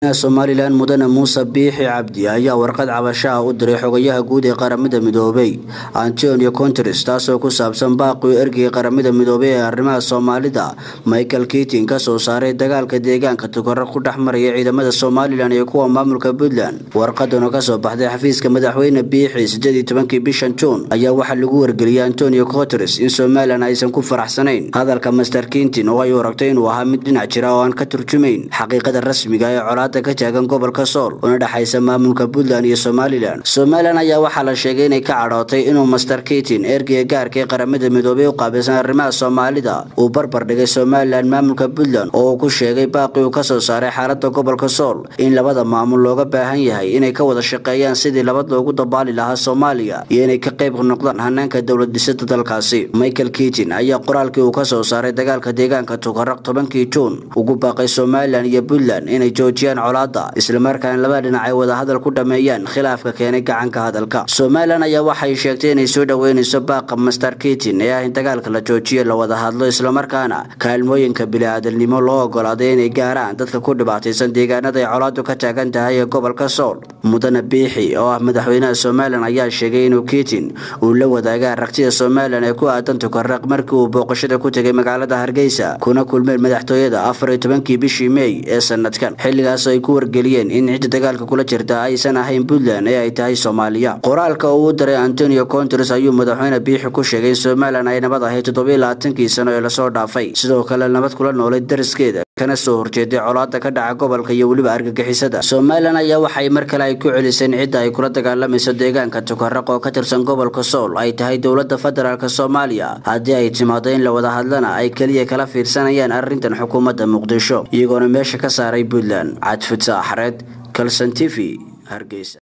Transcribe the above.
somalilan mudane muuse biixi cabdi ayaa warqad cabashaha u diray xogayaha guud ee qaramada midoobay antonio conteres taasoo ku saabsan baaqii ergeyga qaramada midoobay ee arrimaha soomaalida michael kitin kasoo saaray dagaalka deegaanka tukaro ku dhex maraya ciidamada somalilan iyo kuwa maamulka puntland warqadan oo kasoo baxday xafiiska madaxweyne biixi sideedii tobankii bishan juun ayaa waxaa lagu wargeliyay antonio conteres in somalilan aysan ku faraxsanayn hadalka master kintin oo ay aragtay inuu ahaa mid dhinac jira oo aan ka turjumayn xaqiiqada rasmiga ee colaada ka taagan gobolka sool una dhexaysa maamulka puntland iyo somalilan somalilan ayaa waxaa la sheegay inay ka cadhootay inuu master kitin ergeyga gaarka ee qaramada midoobay u qaabilsan arrimaha soomaalida uu barbar dhigay somalilan maamulka puntland oo uu ku sheegay baaqii uu kasoo saaray xaalada gobolka sool in labada maamul looga baahan yahay inay ka wada shaqeeyaan sidii labad loogu dabaali lahaa soomaaliya iyo inay ka qayb noqdaan hanaanka dowlad dhisida dalkaasi michael kitin ayaa qoraalkii uu kasoo saaray dagaalka deegaanka tukaraq tobankii juun ugu baaqay somalilan iyo puntland inay joojiyaan colaada islamarkaana labada dhinac ay wada hadal ku dhameeyaan khilaafka keenay gacanka hadalka somalilan ayaa waxay sheegtay inay soo dhaweynayso baaqa master kitin ee ah in dagaalka la joojiyo la wada hadlo islamarkaana kaalmooyinka bili-aadamnimo loo ogolaaday inay gaaraan dadka ku dhibaataysan deegaanada ay colaadu ka taagan tahay ee gobolka sool mudane biixi oo ah madaxweynaha somalilan ayaa sheegay inuu kitin uu la wadaaga aragtida somalilan ee ku aadan tukaraq markii uu booqashada ku tegay magaalada hargeysa kuna kulmeen madaxtooyada afar iyo tobankii bishii mey ee sanadkan xilligaas ay ku wargeliyeen in cidda dagaalka kula jirta aysan ahayn puntland ee ay tahay soomaaliya qoraalka uu u diray antonio conteres ayuu madaxweyne biixi ku sheegay in somalilan ay nabad ahayd toddobiyo labaatankii sano ee lasoo dhaafay sidoo kale nabad kula noolay dariskeeda kana soo horjeeday colaada ka dhaca gobolka iyo weliba argagixisada somalilan ayaa waxay mar kale ay ku celiseen cidda ay kula dagaalamayso deegaanka tukaraq oo ka tirsan gobolka sool ay tahay dowlada federaalk soomaaliya haddii ay timaado in la wada hadlana ay keliya kala fiirsanayaan arrintan xukuumadda muqdisho iyagoona meesha ka saaray puntland cadfutsa axreed kalson t v hargeysa